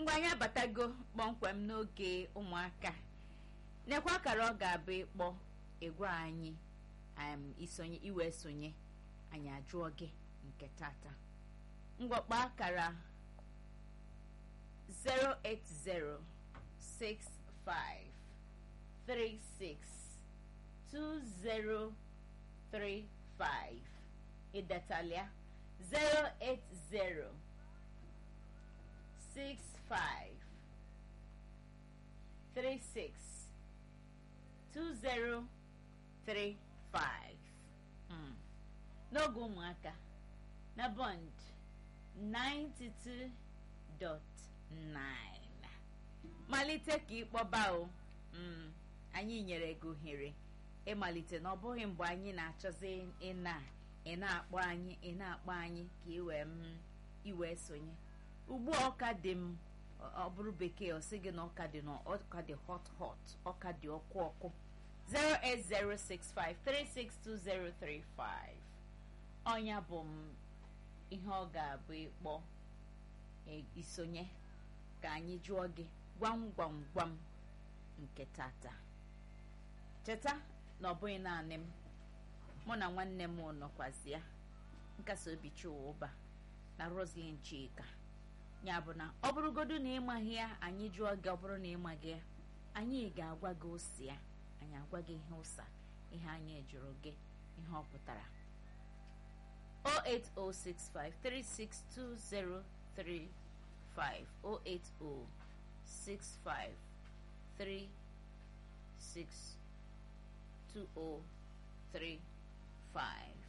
ngwa anyị abatago kpọmkwem n'oge ụmụaka nekwa akara ọ ga-abụ ịkpọ ịgwa anyị um, isonye iwe sonye anyị ajụọ gị nke tata ngwakpa akara 08065362035 ịdetalia 080 six five three six two zero three five mm. n'oge ụmụaka na bond 92.9 malite ka ịkpọba o mm. anyị nyere gị ohere ịmalite na ọ bụghị mgbe anyị na-achọzi ịna ị na-akpọ anyị ị na-akpọ anyị ka iwee m iwee sonye ugbu a ọka dị m ọ bụrụ bekee ọ sị gị na ọka dị na ọka dị hot hot ọka dị ọkụ ọkụ 08065362035 ọnya bụ m ihe ọ ga-abụ ịkpọ isonye ka anyị jụọ gị gwam gwam gwam nke tata cheta na ọ bụghị naanị m mụ na nwanne m nọkwazịa nkasi obi ụba na Roslyn Chika ya bụ na ọ bụrụgodu na ịmaghị ya anyị jụọ gị ọ bụrụ na ịmaghị ya anyị ga-agwa gị ose ya anyị agwa gị ihe ụsa ihe anyị jụrụ gị ihe ọ pụtara 08065362035 08065362035